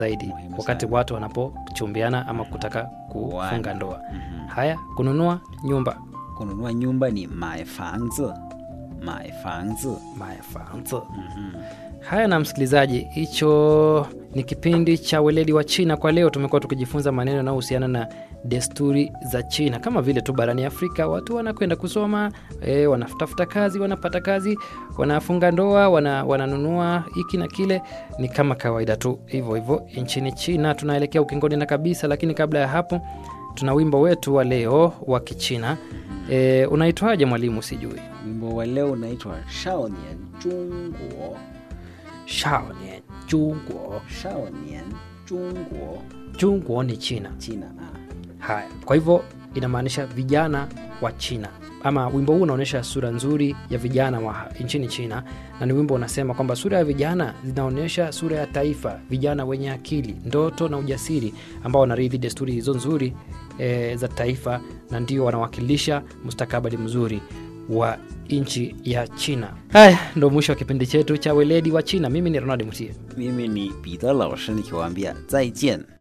zaidi Muhimu wakati sana. watu wanapochumbiana ama kutaka kufunga Kuoana. ndoa. Mhm. Haya, kununua nyumba kununua nyumba ni 买房子买房子 maefanzi. Mhm. Haya na msikilizaji, hicho ni kipindi cha weledi wa China. Kwa leo tumekuwa tukijifunza maneno yanayohusiana na desturi za China, kama vile tu barani Afrika watu wanakwenda kusoma e, wanatafuta kazi, wanapata kazi, wanafunga ndoa, wana, wananunua hiki na kile, ni kama kawaida tu hivyo hivyo nchini China. Tunaelekea ukingoni na kabisa, lakini kabla ya hapo tuna wimbo wetu wa leo wa Kichina. E, unaitwaje mwalimu? Sijui. wimbo wa leo unaitwa 少年中国 Shaonian Jungwo. 少年中国 Jungwo ni China. China ah. Haya, kwa hivyo inamaanisha vijana wa China, ama wimbo huu unaonyesha sura nzuri ya vijana wa nchini China, na ni wimbo unasema kwamba sura ya vijana zinaonyesha sura ya taifa, vijana wenye akili, ndoto na ujasiri, ambao wanarithi desturi hizo nzuri e, za taifa, na ndio wanawakilisha mustakabali mzuri wa nchi ya China. Haya, ndo mwisho wa kipindi chetu cha weledi wa China. Mimi ni Ronald Mutie. mimi ni 彼得老师nikiwaambia 再见